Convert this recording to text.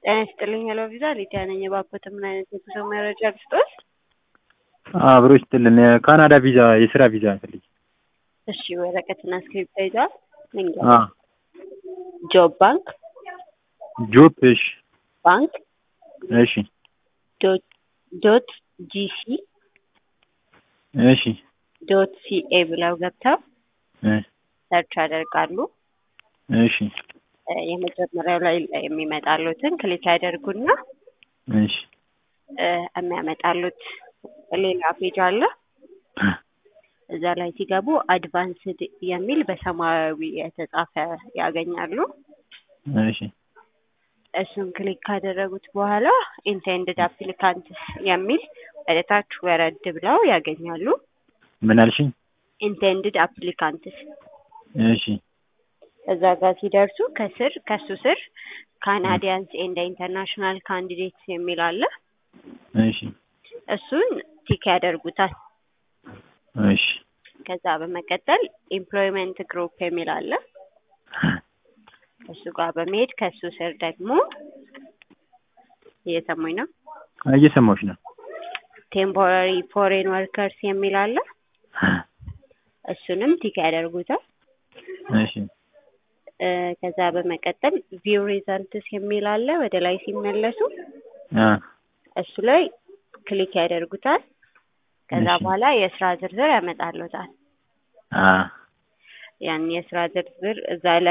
ጤና ይስጥልኝ ሄሎ ቪዛ ሊዲያ ነኝ። እባክዎት ምን አይነት የጉዞ መረጃ ልስጥዎት? አብሮ ይስጥልን። የካናዳ ቪዛ የስራ ቪዛ ፈልግ። እሺ ወረቀትና እስክሪፕት ይዟል? ልንገር አ ጆብ ባንክ ጆብ እሺ ባንክ እሺ ዶት ዶት ጂሲ እሺ ዶት ሲኤ ብለው ገብተው እ ሰርች ያደርጋሉ። እሺ እ የመጀመሪያው ላይ የሚመጣሉትን ክሊክ ያደርጉና እሺ እ የሚያመጣሉት ሌላ ፔጅ አለ። እዛ ላይ ሲገቡ አድቫንስድ የሚል በሰማያዊ የተጻፈ ያገኛሉ። እሺ እሱን ክሊክ ካደረጉት በኋላ ኢንቴንድድ አፕሊካንትስ የሚል ወደ ታች ወረድ ብለው ያገኛሉ። ምን አልሽኝ? ኢንቴንድድ አፕሊካንትስ እሺ እዛ ጋር ሲደርሱ ከስር ከሱ ስር ካናዲያንስ ኤንድ ኢንተርናሽናል ካንዲዴትስ የሚል አለ። እሺ እሱን ቲክ ያደርጉታል። እሺ ከዛ በመቀጠል ኤምፕሎይመንት ግሩፕ የሚል አለ። እሱ ጋር በመሄድ ከሱ ስር ደግሞ እየሰሙኝ ነው። እየሰማሁሽ ነው። ቴምፖራሪ ፎሬን ወርከርስ የሚል አለ። እሱንም ቲክ ያደርጉታል። እሺ እ ከዛ በመቀጠል ቪው ሪዛልትስ የሚል አለ። ወደ ላይ ሲመለሱ አ እሱ ላይ ክሊክ ያደርጉታል። ከዛ እሺ። በኋላ የስራ ዝርዝር ያመጣሉታል። አ ያን የስራ ዝርዝር እዛ ላይ